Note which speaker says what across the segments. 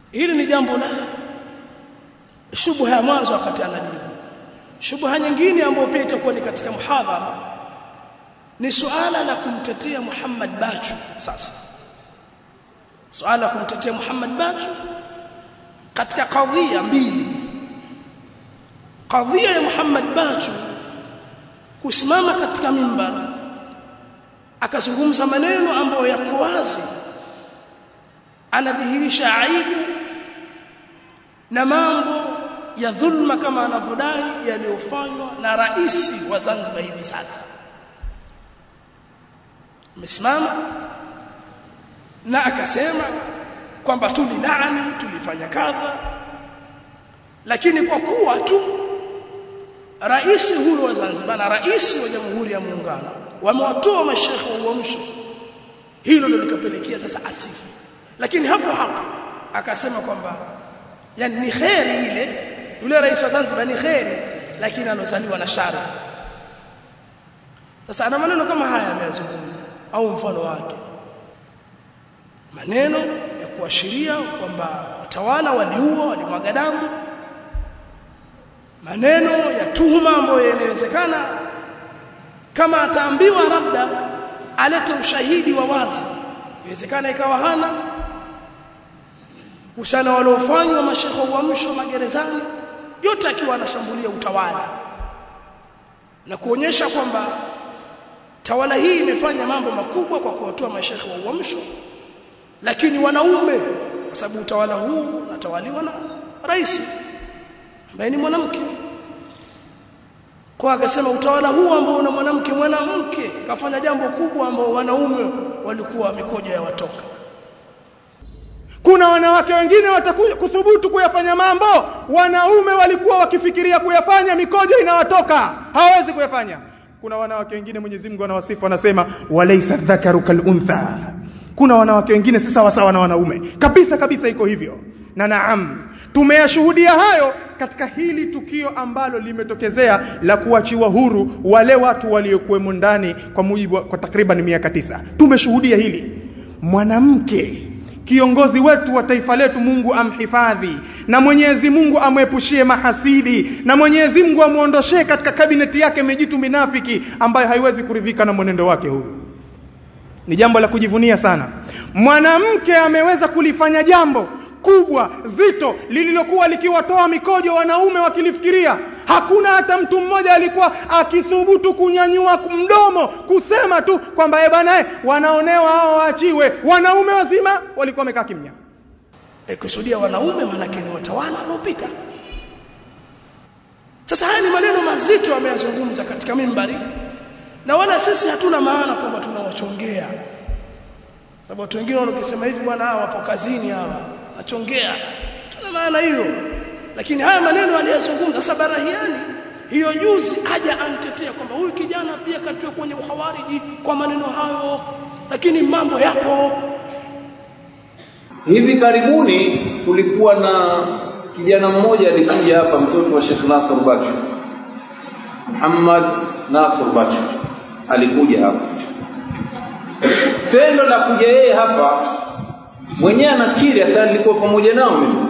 Speaker 1: hili ni jambo la shubha ya mwanzo wakati anajibu shubha nyingine ambayo pia itakuwa ni katika muhadhara ni suala la kumtetea Muhammad Bachu sasa suala la kumtetea Muhammad Bachu katika kadhia mbili kadhia ya Muhammad Bachu kusimama katika mimbar akazungumza maneno ambayo yako wazi anadhihirisha aibu na mambo ya dhulma kama anavyodai yaliyofanywa na rais wa Zanzibar hivi sasa amesimama na akasema kwamba tulilaani tulifanya kadha lakini kwa kuwa tu rais huyo wa Zanzibar na rais wa Jamhuri ya Muungano wamewatoa mashekhe wa uamsho hilo ndio likapelekea sasa asifu lakini hapo hapo akasema kwamba yani ni kheri ile yule rais wa Zanzibar ni kheri lakini alozaliwa na shari sasa ana maneno kama haya ameyazungumza au mfano wake maneno ya kuashiria kwamba watawala waliua walimwaga damu maneno ya tuhuma ambayo yanawezekana kama ataambiwa labda alete ushahidi wa wazi inawezekana ikawa hana kuhusiana waliofanywa mashekhe wa uamsho magerezani yote akiwa anashambulia utawala na kuonyesha kwamba tawala hii imefanya mambo makubwa kwa kuwatoa mashekhe wa uamsho lakini wanaume kwa sababu utawala huu unatawaliwa na rais ambaye ni mwanamke kwa akasema utawala huu ambao una mwanamke mwanamke kafanya jambo kubwa ambao wanaume walikuwa mikojo ya watoka
Speaker 2: kuna wanawake wengine watakuja kuthubutu kuyafanya mambo wanaume walikuwa wakifikiria kuyafanya mikojo inawatoka hawezi kuyafanya kuna wanawake wengine Mwenyezi Mungu anawasifu anasema walaysa dhakaru kaluntha kuna wanawake wengine si sawa sawa na wanaume kabisa kabisa iko hivyo na naam tumeyashuhudia hayo katika hili tukio ambalo limetokezea la kuachiwa huru wale watu waliokuwemo ndani kwa mujibu kwa takriban miaka tisa tumeshuhudia hili mwanamke kiongozi wetu wa taifa letu Mungu amhifadhi na Mwenyezi Mungu amwepushie mahasidi na Mwenyezi Mungu amuondoshee katika kabineti yake mejitu minafiki ambayo haiwezi kuridhika na mwenendo wake huyu ni jambo la kujivunia sana mwanamke ameweza kulifanya jambo kubwa zito lililokuwa likiwatoa mikojo wanaume wakilifikiria hakuna hata mtu mmoja alikuwa akithubutu kunyanyua mdomo kusema tu kwamba eh bana wanaonewa hao waachiwe wanaume wazima walikuwa wamekaa kimya
Speaker 1: e, kusudia wanaume manake ni watawala waliopita sasa haya ni maneno mazito ameyazungumza katika mimbari na wala sisi hatuna maana kwamba tunawachongea sababu watu wengine wanakisema hivi bwana hawa wapo kazini hawa nachongea tuna maana hiyo lakini haya maneno aliyozungumza sasa barahiani hiyo juzi aja antetea kwamba huyu kijana pia katiwe kwenye uhawariji kwa maneno hayo lakini mambo yapo
Speaker 3: hivi karibuni kulikuwa na kijana mmoja alikuja hapa mtoto wa Sheikh Nasr Bachu Muhammad Nasr Bachu alikuja hapa tendo la kuja yeye hapa mwenyewe anakiri sasa nilikuwa pamoja nao mimi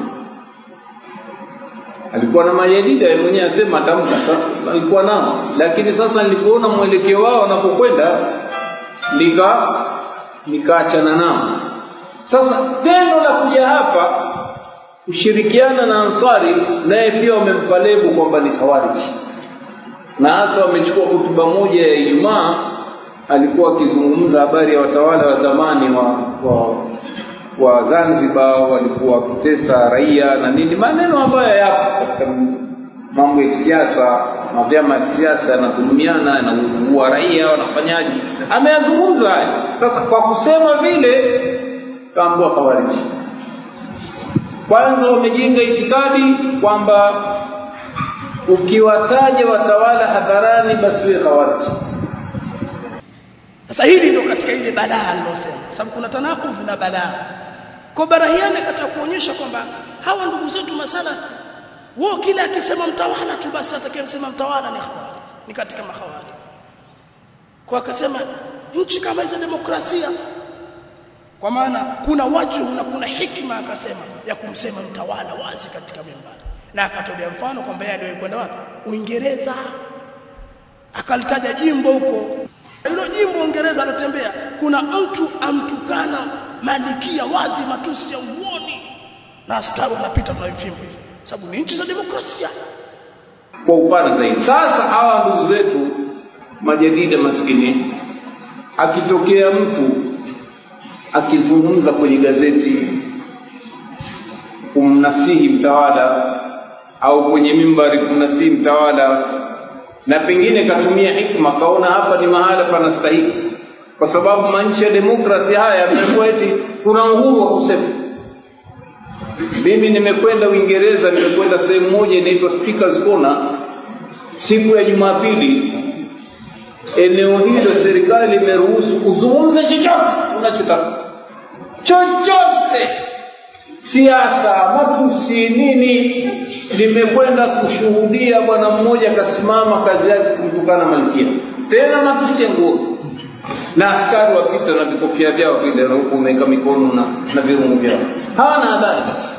Speaker 3: alikuwa na majadida yeye mwenyewe asema atamka sasa alikuwa nao lakini sasa nilipoona mwelekeo wao wanapokwenda nika nikaachana nao sasa tendo la kuja hapa kushirikiana na Ansari naye pia wamempa lebo kwamba ni khawariji na hasa wamechukua hotuba moja ya Ijumaa alikuwa akizungumza habari ya watawala wa zamani wa, wa wa Zanzibar walikuwa wakitesa raia na nini maneno ambayo yapo katika mambo ya kisiasa na vyama vya kisiasa yanadhulumiana na kuua raia wanafanyaje ameyazungumza haya sasa kwa kusema vile kaambua khawariji kwanza wamejenga itikadi kwamba ukiwataja watawala hadharani basi wewe khawariji
Speaker 1: sasa hili ndio katika ile balaa alilosema sababu kuna tanakufu na balaa kwa barahiani akataka kuonyesha kwamba hawa ndugu zetu masalafi wao kila akisema mtawala tu basi atakayemsema mtawala ni khawarij ni katika makhawarij kwa akasema nchi kama hizo demokrasia kwa maana kuna wajhu na kuna hikma akasema ya kumsema mtawala wazi katika mimbari na akatolea mfano kwamba yeye aliwahi kwenda wapi Uingereza akalitaja jimbo huko hilo jimbo Uingereza anatembea kuna mtu amtukana malikia wazi matusi ya uoni na askari wanapita na vifimbo hivi sababu ni nchi za demokrasia
Speaker 3: kwa upana zaidi sasa hawa ndugu zetu majadida maskini akitokea mtu akizungumza kwenye gazeti kumnasihi mtawala au kwenye mimbari kumnasihi mtawala na pengine katumia hikma kaona hapa ni mahala panastahiki kwa sababu manchi ya demokrasi haya yamekuwa eti kuna uhuru wa kusema mimi nimekwenda uingereza nimekwenda sehemu moja inaitwa speakers corner siku ya jumapili eneo hilo serikali imeruhusu kuzungumza chochote unachotaka chochote siasa matusi nini nimekwenda kushuhudia bwana mmoja akasimama kazi yake kumtukana malkia tena matusi ya nguo na askari wapita na vikofia vyao vile na huku umeweka mikono na, na virungu vyao hawana hadhari kabisa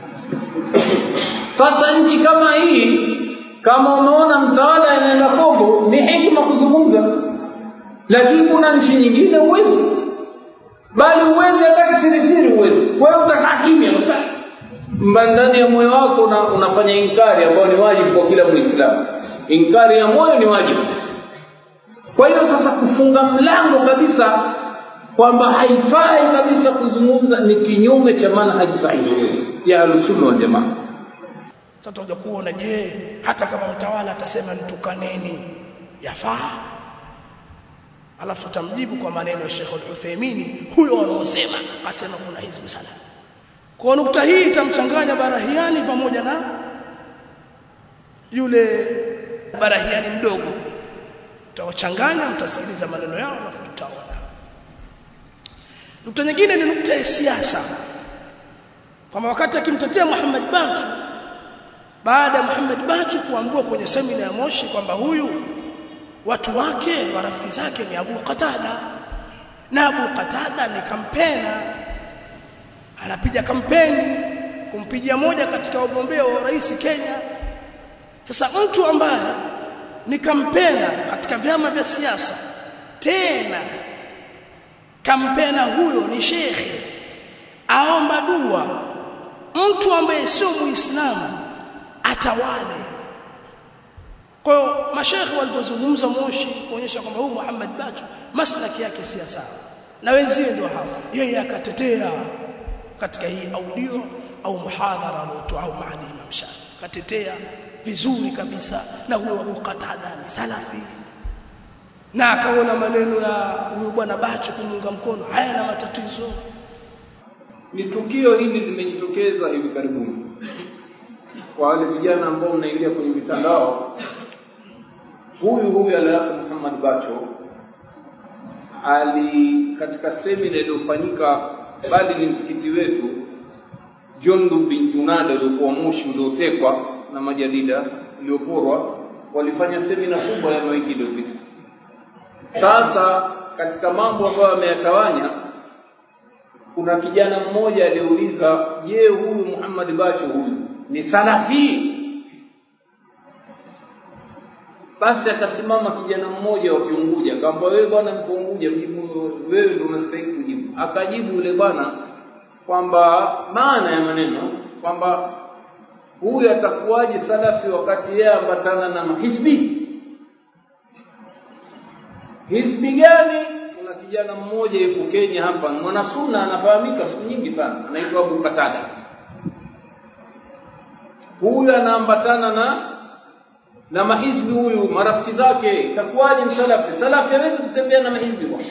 Speaker 3: sasa nchi kama hii kama umeona mtawala anaenda kombo ni hikma kuzungumza lakini kuna nchi nyingine huwezi bali huwezi hata kisirisiri huwezi wewe utakaa kimya sasa ndani ya moyo wako una, unafanya inkari ambayo ni wajibu kwa kila muislamu inkari ya moyo ni wajibu kwa hiyo sasa kufunga mlango kabisa kwamba haifai kabisa kuzungumza ni kinyume cha manhaji sahihi ya ahlusunna wal jamaa
Speaker 1: sasa tutakuja kuona je hata kama mtawala atasema nitukaneni yafaa alafu tutamjibu kwa maneno ya Sheikh Al-Uthaymeen huyo wanaosema akasema kuna hizbu sana kwa nukta hii itamchanganya Barahiani pamoja na yule Barahiani mdogo tutawachanganya mtasikiliza maneno yao alafu tutaona nukta nyingine ni nukta ya siasa kwamba wakati akimtetea Muhammad Bachu baada ya Muhammad Bachu kuambiwa kwenye semina ya Moshi kwamba huyu watu wake marafiki zake ni Abu Qatada na Abu Qatada ni kampena anapiga kampeni kumpigia moja katika wagombea wa rais Kenya sasa mtu ambaye ni kampena katika vyama vya siasa tena kampena huyo ni shekhe aomba dua mtu ambaye sio muislamu atawale kwa hiyo mashekhe walipozungumza Moshi kuonyesha kwamba huyu Muhammad Bachu maslaki yake si sawa na wenzie ndio hao yeye akatetea katika hii audio au muhadhara aliotoa au maadi Imam Shafi katetea vizuri kabisa na huyo Abu Qatada ni salafi na akaona maneno ya huyu bwana Bachu kumunga mkono hayana matatizo
Speaker 3: ni tukio hili limejitokeza hivi karibuni kwa wale vijana ambao mnaingia kwenye mitandao huyu huyu alafu Muhammad Bacho ali katika semina iliyofanyika bali ni msikiti wetu Jundu bin Junada uliokuwa Moshi uliotekwa na majadida ulioporwa walifanya semina kubwa ya wiki iliyopita sasa katika mambo ambayo ameyatawanya kuna kijana mmoja aliuliza je huyu Muhammad Bacho huyu ni salafi basi akasimama kijana mmoja wa Kiunguja akamwambia wewe bwana mko Unguja mjibu wewe ndio unastahili kujibu akajibu yule bwana kwamba maana ya maneno kwamba huyu atakuwaje salafi wakati yeye ambatana na mahisbi hisbi gani kuna kijana mmoja yuko Kenya hapa mwanasuna anafahamika siku nyingi sana anaitwa Abu Katada huyu anaambatana na na mahizbi huyu marafiki zake takuwaje msalafi salafi hawezi kutembea na mahizbi bwana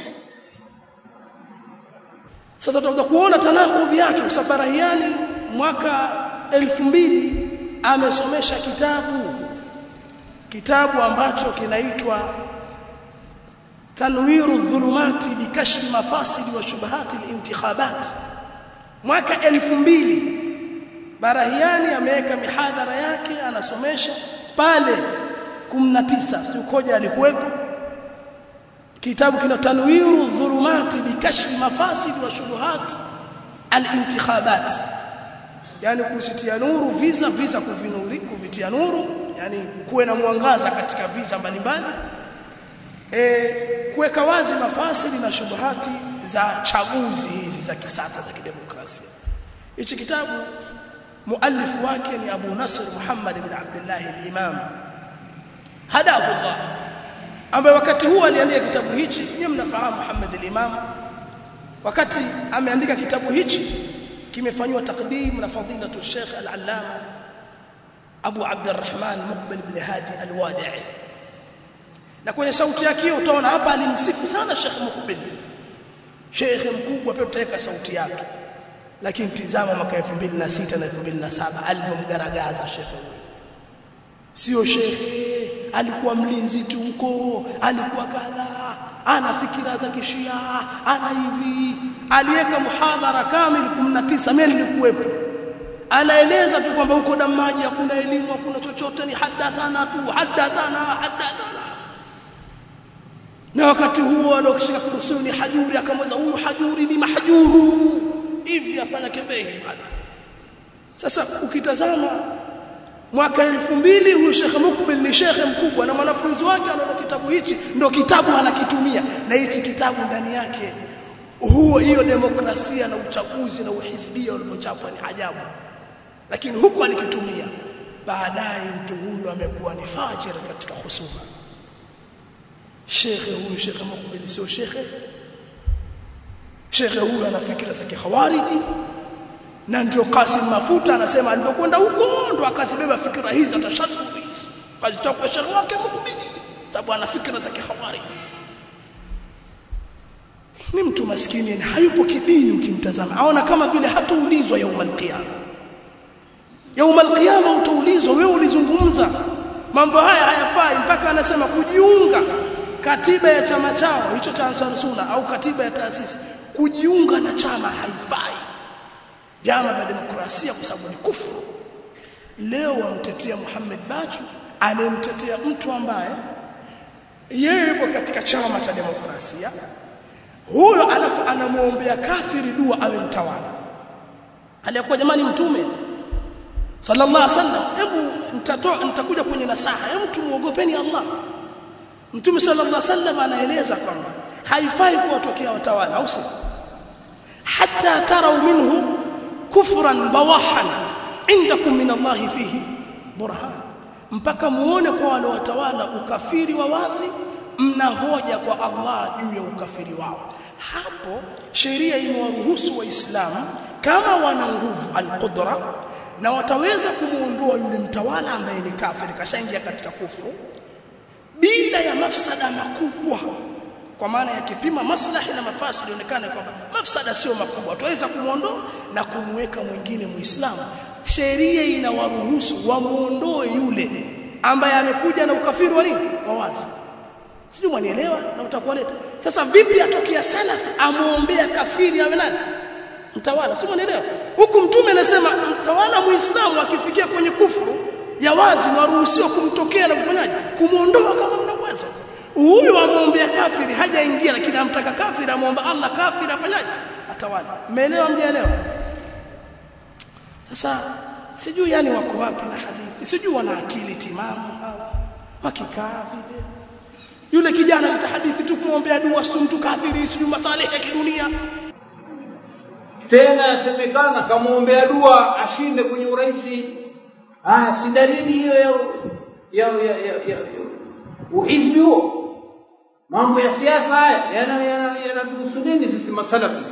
Speaker 1: sasa tutakuja kuona tanakudhi yake kwa sababu Barahiani mwaka elfu mbili amesomesha kitabu kitabu ambacho kinaitwa tanwiru dhulumati bikashfi mafasidi wa shubahati alintikhabat mwaka elfu mbili Barahiani ameweka mihadhara yake anasomesha pale 19 sio koja alikuwepo kitabu kina tanwiru dhulumati bikashfi mafasid wa shubuhat al-intikhabat yani kusitia nuru visa visa kuvinuri kuvitia nuru yani kuwe na mwangaza katika visa mbalimbali e, kuweka wazi mafasili na shubuhati za chaguzi hizi za kisasa za kidemokrasia hichi kitabu muallifu wake ni Abu Nasr Muhammad ibn Abdullah al-Imam hadahu Allah ambaye wakati huo aliandika kitabu hichi nyinyi mnafahamu Muhammad al-Imam wakati ameandika kitabu hichi kimefanywa takdim na fadilatu Sheikh al-Allama Abu Abdurrahman Muqbil ibn Hadi al-Wadi'i na kwenye sauti yake hiyo utaona hapa alimsifu sana Sheikh Muqbil Sheikh mkubwa pia utaweka sauti yake lakini tizama mwaka 2006 na 2007 alivyomgaragaza Sheikh sio shekhe alikuwa mlinzi tu huko alikuwa kadha ana fikira za kishia ana hivi aliweka muhadhara kamili 19 mimi nilikuwepo anaeleza tu kwamba huko damaji hakuna elimu hakuna chochote ni hadathana tu hadathana hadathana na wakati huo alokishika kurusuni hajuri akamweza huyu hajuri ni mahjuru hivi afanya kebehi bwana sasa ukitazama mwaka elfu mbili huyu Sheikh Mukbil ni shekhe mkubwa na mwanafunzi wake anaona kitabu hichi ndo kitabu anakitumia na hichi kitabu ndani yake huo hiyo demokrasia na uchaguzi na uhisbia ulipochapwa ni ajabu lakini huku alikitumia baadaye mtu huyu amekuwa ni fajir katika husuma shekhe huyu Sheikh Mukbil sio shekhe shekhe huyu ana fikra za kihawariji na ndio Kasim Mafuta anasema alipokwenda huko ndo akazibeba fikra hizi za tashaddud hizi kazitoa kwa shekhe wake Mukbili sababu ana fikra za kihawariji ni mtu maskini na hayupo kidini ukimtazama aona kama vile hataulizwa yaumul qiyama yaumul qiyama utaulizwa wewe ulizungumza mambo haya hayafai mpaka anasema kujiunga katiba ya chama chao hicho cha Ansar Sunna au katiba ya taasisi kujiunga na chama haifai vyama vya demokrasia kwa sababu ni kufuru leo wamtetea Muhammad Bachu anemtetea mtu ambaye yeye yupo katika chama cha demokrasia huyo alafu anamuombea kafiri dua awe mtawala aliyekuwa jamani mtume sallallahu alaihi wasallam hebu mtatoa mtakuja kwenye nasaha hebu tumuogopeni Allah mtume sallallahu alaihi wasallam anaeleza kwamba haifai kuwatokea watawala au sio hatta tarau minhu kufran bawahan indakum min Allah fihi burhan mpaka muone kwa wale watawala ukafiri wa wazi mna hoja kwa Allah juu ya ukafiri wao hapo sheria imewaruhusu waislamu kama wana nguvu alqudra na wataweza kumuondoa yule mtawala ambaye ni kafiri kashaingia katika kufuru bila ya mafsada makubwa kwa maana ya kipima maslahi na mafasidi ionekane kwamba mafsada sio makubwa tuweza kumuondoa na kumweka mwingine muislamu sheria inawaruhusu wamuondoe yule ambaye amekuja na ukafiri wa nini wa wazi sijui mwanielewa na utakuwaleta sasa vipi atokea salafi amuombea kafiri awe nani mtawala sio mwanielewa huku mtume anasema mtawala muislamu akifikia kwenye kufuru ya wazi waruhusiwa kumtokea na kufanyaje kumuondoa kama mna uwezo huyu amuombea kafiri hajaingia lakini amtaka kafiri amuomba Allah kafiri afanyaje atawala umeelewa mjaelewa sasa sijui yani wako wapi na hadithi sijui wana akili timamu hawa wakikaa vile yule kijana alita hadithi tu kumwombea dua si mtu kafiri sijui masalihi ya kidunia
Speaker 3: tena yasemekana kamwombea dua ashinde kwenye urais ah si dalili hiyo ya ya ya, ya, ya, ya uhizbi huo mambo ya siasa haya yanatuhusu yana, nini sisi masalafi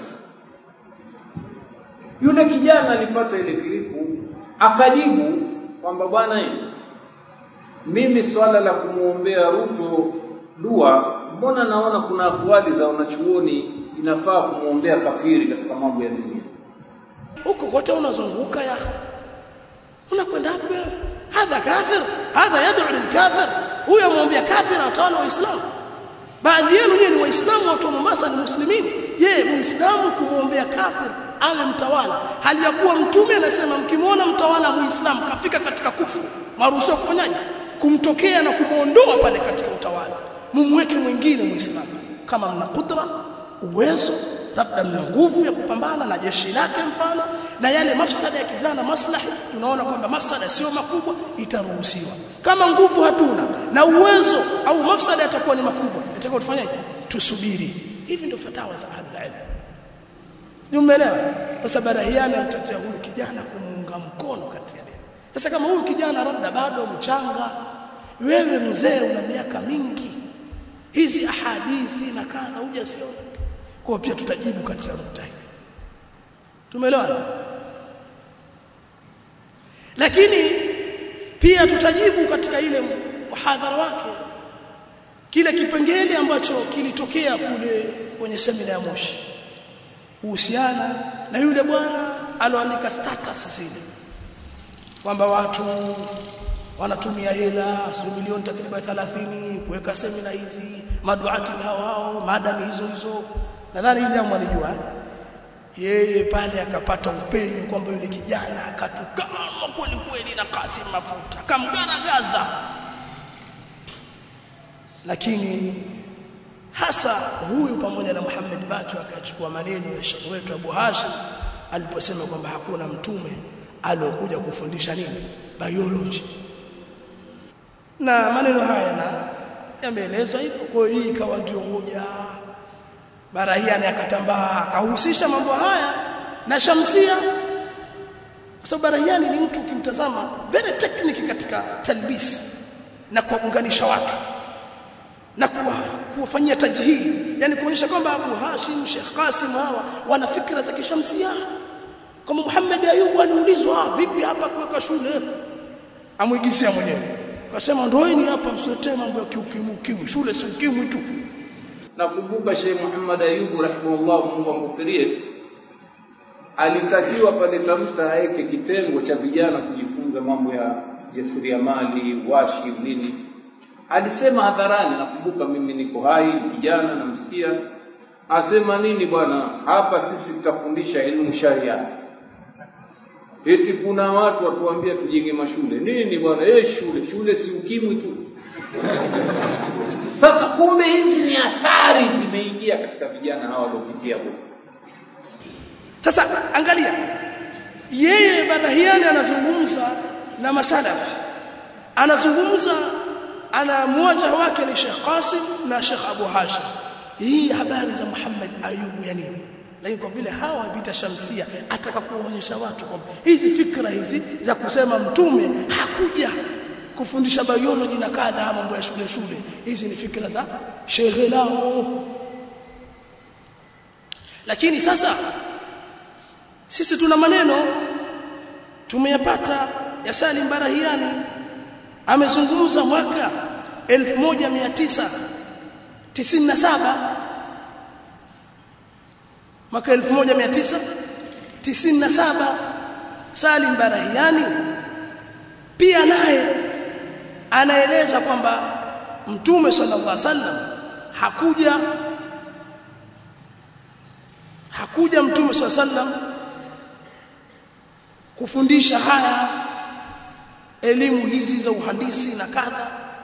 Speaker 3: yule kijana alipata ile klipu akajibu kwamba bwana mimi swala la kumwombea Ruto dua mbona naona kuna akwali za wanachuoni inafaa kumwombea kafiri katika mambo ya dunia
Speaker 1: huko kote unazunguka ya unakwenda hapo hadha kafir hadha yad'u lilkafir huyo amwombea kafir atawala waislamu baadhi yenu nyinyi ni waislamu watu wa Mombasa ni muslimini je muislamu kumwombea kafir awe mtawala hali ya kuwa mtume anasema mkimwona mtawala muislamu kafika katika kufu maruhusiwa kufanyaje kumtokea na kumuondoa pale katika utawala mumweke mwingine muislamu kama mna kudra uwezo labda mna nguvu ya kupambana na jeshi lake mfano na yale mafsada ya kijana maslahi tunaona kwamba mafsada sio makubwa itaruhusiwa kama nguvu hatuna na uwezo au mafsada yatakuwa ni makubwa itakuwa tufanyaje tusubiri hivi ndio fatawa za ahlul ilm Umeelewa? Sasa Barahiani amtetea huyu kijana kumuunga mkono kati ya leo. Sasa kama huyu kijana labda bado mchanga, wewe mzee una miaka mingi, hizi ahadithi na kadha hujasiona. Kwa pia tutajibu kati ya nukta hii. Tumeelewana? Lakini pia tutajibu katika ile muhadhara wake kile kipengele ambacho kilitokea kule kwenye semina ya Moshi kuhusiana na yule bwana aloandika status zile kwamba watu wanatumia hela sio milioni takriban 30 kuweka semina hizi maduati hao hao madami hizo hizo nadhani ile jambo alijua yeye pale akapata upenyo kwamba yule kijana akatukana kweli kweli na Kasim Mafuta kamgaragaza lakini hasa huyu pamoja na Muhammad Bacho akachukua maneno ya Sheikh wetu Abu Hashim aliposema kwamba hakuna mtume aliyokuja kufundisha nini biology na maneno haya na yameelezwa hivyo kwa hiyo hii ikawa ndio hoja Barahiani akatambaa akahusisha mambo haya na Shamsia kwa sababu Barahiani ni mtu ukimtazama very technique katika talbis na kuunganisha watu na kuwa kuwafanyia tajhili yani kuonyesha kwamba Abu Hashim Sheikh Qasim hawa wana fikra za kishamsia kama Muhammad Ayubu aliulizwa vipi hapa kuweka shule amwigisia mwenyewe akasema ndoeni hapa msiletee mambo ya kiukimu kimu shule si ukimwi tu
Speaker 3: nakumbuka Sheikh Muhammad Ayubu rahimahullah Mungu amghufirie alitakiwa pale Tamta aweke kitengo cha vijana kujifunza mambo ya jasiriamali washi nini alisema hadharani nakumbuka mimi niko hai kijana namsikia asema nini bwana hapa sisi tutafundisha elimu sharia eti kuna watu watuambia tujenge mashule nini bwana eh shule shule si ukimwi tu sasa kumbe hizi ni athari zimeingia katika vijana hawa waliopitia huko
Speaker 1: sasa angalia yeye Barahiani anazungumza na masalafi anazungumza ana mmoja wake ni Sheikh Qasim na Sheikh Abu Hashim hii habari za Muhammad Ayubu ya nini lakini kwa vile hawa vita shamsia ataka kuonyesha watu kwamba hizi fikra hizi za kusema mtume hakuja kufundisha biology na kadha mambo ya shule shule hizi ni fikra za shehe lao lakini sasa sisi tuna maneno tumeyapata ya Salim Barahiani amezungumza mwaka 1997 mwaka 1997 Salim Barahiani pia naye anaeleza kwamba mtume sallallahu alaihi wasallam hakuja hakuja mtume sallallahu alaihi wasallam kufundisha haya elimu hizi za uhandisi na kadha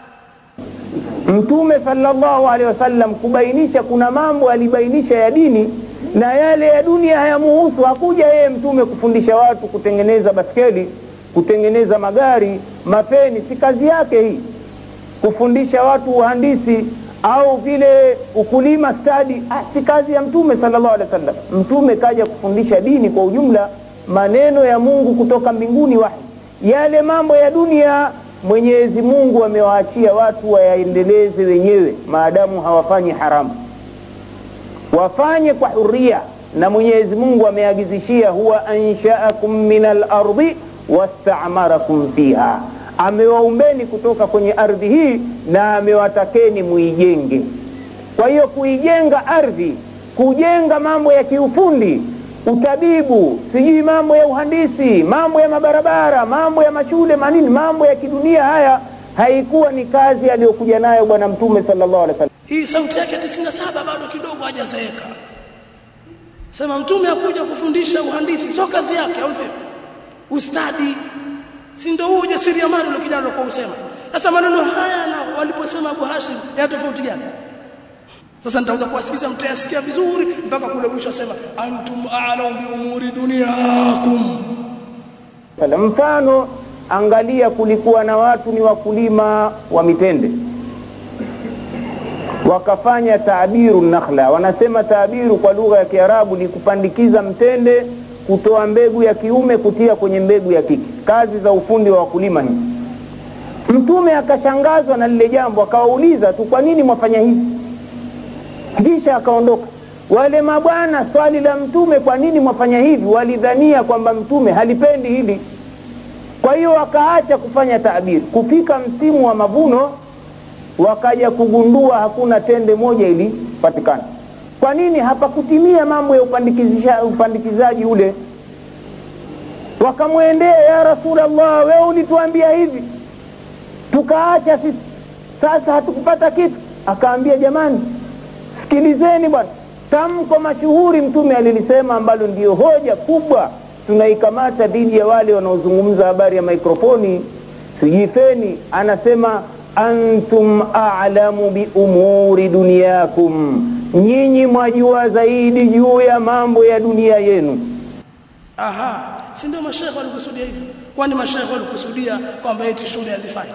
Speaker 4: mtume sallallahu alaihi wasallam kubainisha kuna mambo alibainisha ya dini na yale ya dunia hayamuhusu hakuja yeye mtume kufundisha watu kutengeneza baskeli kutengeneza magari mapeni si kazi yake hii kufundisha watu uhandisi au vile ukulima stadi ah, si kazi ya mtume sallallahu alaihi wasallam mtume kaja kufundisha dini kwa ujumla maneno ya mungu kutoka mbinguni wahi yale mambo ya dunia mwenyezi mungu amewaachia watu wayaendeleze wenyewe maadamu hawafanyi haramu wafanye kwa huria na mwenyezi mungu ameagizishia huwa anshaakum min alardi wastamarakum fiha amewaumbeni kutoka kwenye ardhi hii na amewatakeni muijenge kwa hiyo kuijenga ardhi kujenga mambo ya kiufundi utabibu sijui mambo ya uhandisi mambo ya mabarabara mambo ya mashule manini mambo ya kidunia haya haikuwa ni kazi aliyokuja nayo bwana mtume sallallahu alaihi wasallam
Speaker 1: hii sauti yake 97 bado kidogo hajazeeka sema mtume hakuja kufundisha uhandisi sio kazi yake au sio ustadi si ndio huo ujasiriamali ule kijana alikuwa usema sasa maneno haya na waliposema Abu Hashim ya tofauti gani sasa nitakuja kuwasikiza mtayasikia vizuri mpaka kule mwisho asema antum a'lamu bi umuri dunyakum
Speaker 4: Sala mfano angalia kulikuwa na watu ni wakulima wa mitende wakafanya taabiru nakhla wanasema taabiru kwa lugha ya kiarabu ni kupandikiza mtende kutoa mbegu ya kiume kutia kwenye mbegu ya kike kazi za ufundi wa wakulima hizi mtume akashangazwa na lile jambo akawauliza tu kwa nini mwafanya hivi kisha akaondoka wale mabwana swali la mtume kwa nini mwafanya hivi walidhania kwamba mtume halipendi hili kwa hiyo wakaacha kufanya taabiri kufika msimu wa mavuno wakaja kugundua hakuna tende moja ilipatikana kwa nini hapakutimia mambo ya upandikizisha- upandikizaji ule wakamwendea ya rasulllah wewe ulituambia hivi tukaacha sisi sasa hatukupata kitu akaambia jamani sikilizeni bwana tamko mashuhuri mtume alilisema ambalo ndiyo hoja kubwa tunaikamata dhidi ya wale wanaozungumza habari ya mikrofoni sijifeni anasema antum a'lamu biumuri dunyakum nyinyi mwajua zaidi juu ya mambo ya dunia yenu
Speaker 1: aha si ndio mashaikh walikusudia hivyo kwani mashaikh walikusudia kwamba eti shule hazifai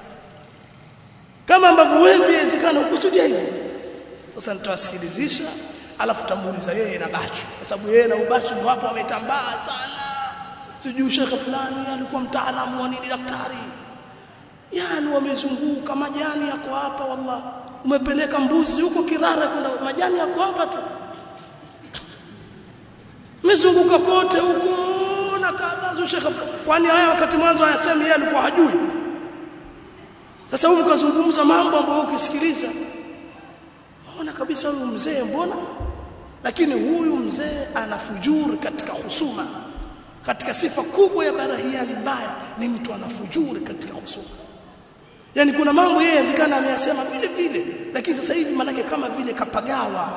Speaker 1: kama ambavyo wewe pia inawezekana ukusudia hivyo sasa nitawasikilizisha alafu tamuuliza yeye na bachu kwa sababu yeye na ubachu ndio hapo wametambaa sana sijui shekhe fulani alikuwa mtaalamu wa nini daktari yani wamezunguka majani yako hapa wallah umepeleka mbuzi huko kirara kuna majani yako hapa tu mezunguka kote huko na kadha shekhe kwani haya wakati mwanzo hayasemi yeye alikuwa hajui sasa huyu mkazungumza mambo ambayo ukisikiliza ona kabisa huyu mzee mbona lakini huyu mzee ana fujuri katika husuma katika sifa kubwa ya barahiani mbaya ni mtu ana fujuri katika husuma yani kuna mambo yeye yazikana ameyasema vile vile lakini sasa hivi manake kama vile kapagawa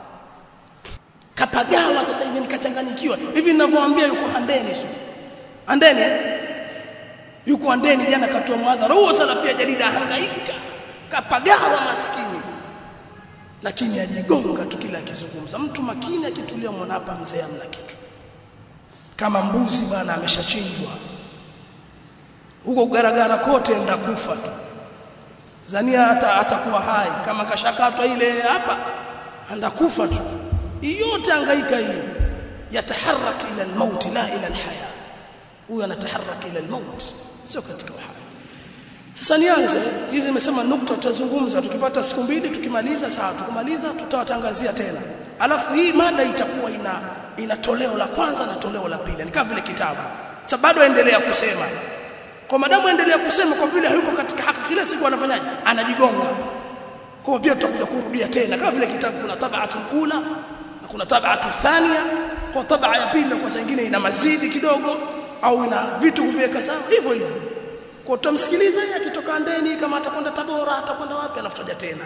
Speaker 1: kapagawa sasa hivi nikachanganyikiwa hivi ninavyowaambia yuko handeni sio handeni yuko handeni jana katoa mwadhara huo salafia jarida hangaika kapagawa maskini lakini ajigonga tu kila akizungumza mtu makini akitulia mwana hapa mzee amna kitu kama mbuzi bwana ameshachinjwa huko garagara kote enda kufa tu zania hata atakuwa hai kama kashakatwa ile hapa andakufa tu yote angaika hiyo yataharaka ila almaut la ila alhaya huyo anataharaka ila almaut sio katika uhai sasa nianze hizi nimesema nukta tutazungumza tukipata siku mbili tukimaliza sawa tukimaliza tutawatangazia tena alafu hii mada itakuwa ina ina toleo la kwanza na toleo la pili ni kama vile kitabu sasa bado endelea kusema kwa madamu endelea kusema kwa vile hayupo katika haki kila siku anafanyaje anajigonga kwa pia tutakuja kurudia tena kama vile kitabu kuna tabatu ula na kuna tabatu thania kwa tabaa ya pili kwa nyingine ina mazidi kidogo au ina vitu kuviweka sawa hivyo hivyo kwa tutamsikiliza yeye akitoka ndeni kama atakwenda Tabora atakwenda wapi alafu taja tena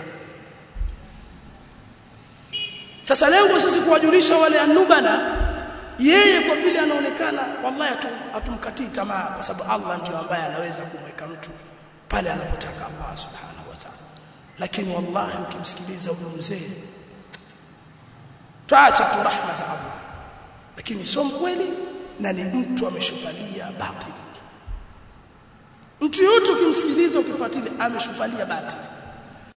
Speaker 1: sasa lengo sisi kuwajulisha wale anubala yeye kwa vile anaonekana wallahi atumkatii tamaa kwa sababu Allah ndio ambaye anaweza kumweka mtu pale anapotaka Allah subhanahu wa ta'ala lakini wallahi ukimsikiliza huyo mzee tuacha tu rahma za Allah lakini sio mkweli na ni mtu ameshupalia batili mtu yote ukimsikiliza ukifuatilia ameshupalia batili